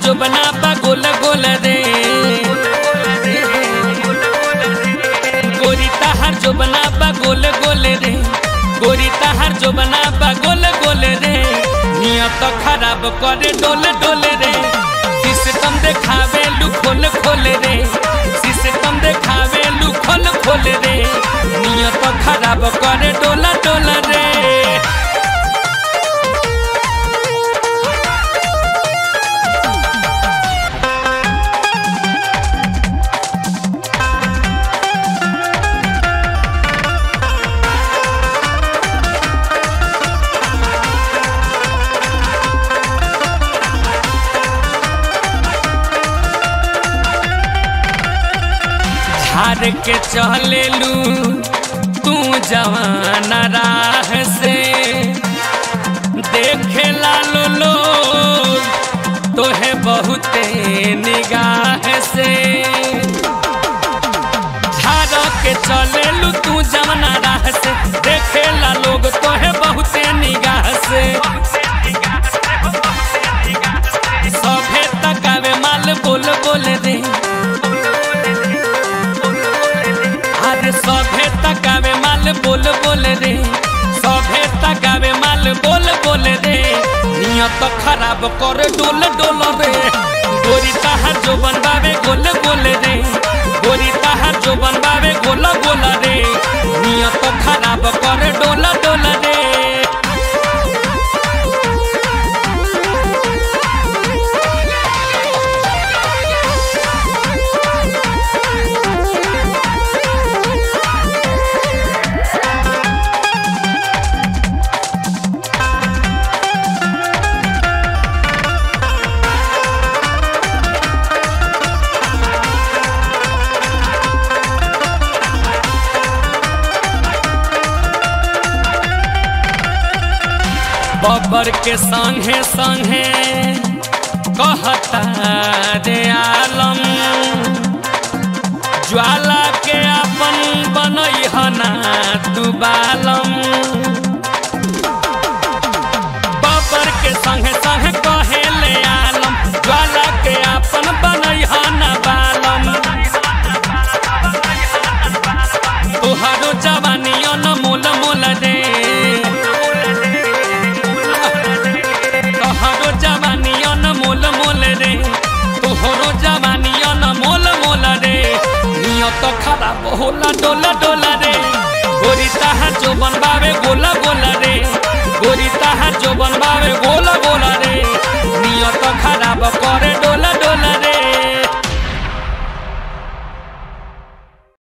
जो बना बा गोल गोल रे गोरी ताहार जो बना बा गोल गोल रे गोरी ताहार जो बना बा गोल गोल रे नियत खराब करे डोल डोल रे सिस्टम देखावे लू खोल खोल रे सिस्टम देखावे लू खोल खोल रे नियत खराब करे डोला डोल रे झाड़ के चलेलू तू जवान राह से देखे लालो लोग तोहे बहुते निगाह से झाड़ के चलेलू तू जवान राह से देखे ला लोग तोहे बहुते निगाह से सभे तकावे माल बोल बोल रे अरे सभे तकावे माल बोल बोल रे सभे तकावे माल बोल बोल रे नियत खराब कर डोल डोल रे गोरी ताहार जो बनबावे गोल गोल रे गोरी ताहार जो बनबावे गोल गोल रे नियत खराब कर डोल डोल रे बबर के संगे संगे कहता रे आलम ज्वाला के अपन बनई हना तू बालम बबर के संगे संगे कहे ले आलम ज्वाला के अपन बनई हना बालम तुहारो जवानी मोल मोल रे तोहरो जवानी मोल मोल रे तोहरो जवानी मोल मोल रे नियत खराब होला डोला डोला रे गोरी ताहा जो बनबावे